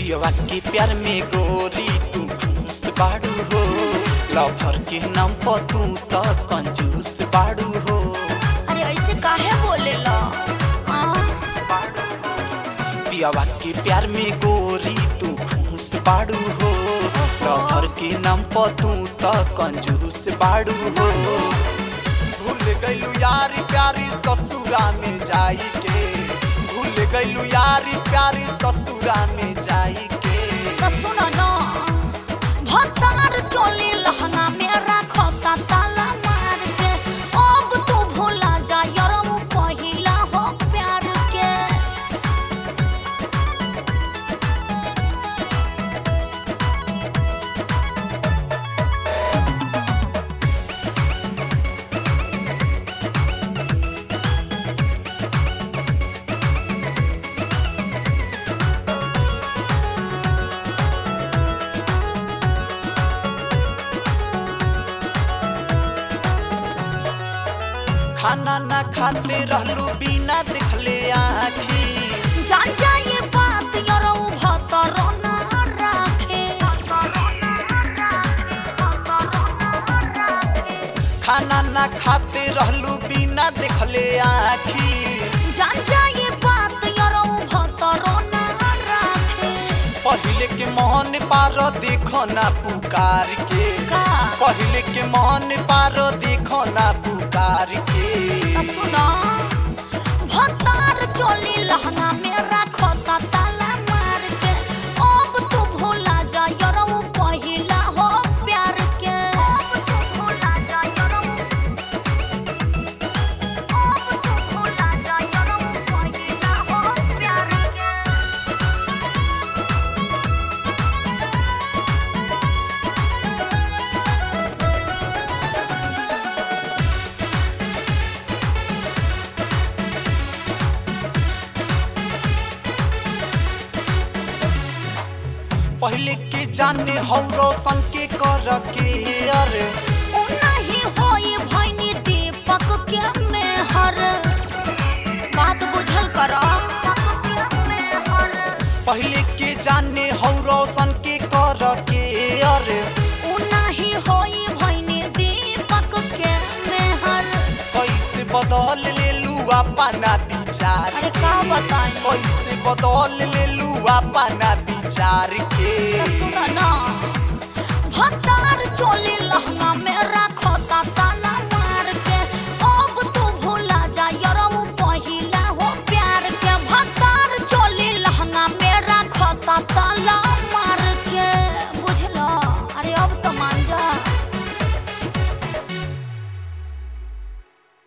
पियवा के प्यार में गोरी तू खुश बाड़ू हो लवर के नाम पर तू तो कंजूस बाड़ू हो अरे ऐसे काहे बोलेला हाँ? पियवा के प्यार में गोरी तू खुश बाड़ू हो लवर के नाम पर तू तो कंजूस बाड़ू हो भूल गइलू यारी प्यारी ससुरा में जाई के भूल गइलू यारी प्यारी ससुरा में जाई के तो सुनो न भतार चोली लहंगा में राखता ताला मार के अब तू भूला जा यरम पहिला हो प्यार के खाना ना खाते रहलू बिना देखले आखी जान जाए बात यरम भतर न राखे खाना ना खाते रहलू बिना देखले आखी जान जाए बात यरम भतर न राखे पहले के मोहन पार देखो ना पुकार के का पहले के मोहन पार देखो ना पुकार के तो सुनो भतार चोली लहंगा में राखता ताला मार के अब तू भूला जा यरम पहिला हो प्यार के अब तू भूला जा यरम अब तू भूला जा यरम पहिला हो प्यार के पहले के जाने हो रोशन के कर के अरे नहीं होई भैनी दीपक के मेहर बात बुझल कर पहले के जाने हो रोशन के कर के अरे नहीं होई भैनी दीपक के मेहर कैसे बदल ले लू अपना विचार अरे का बताई कैसे बदल ले लू अपना विचार के सुन ना भतार चोली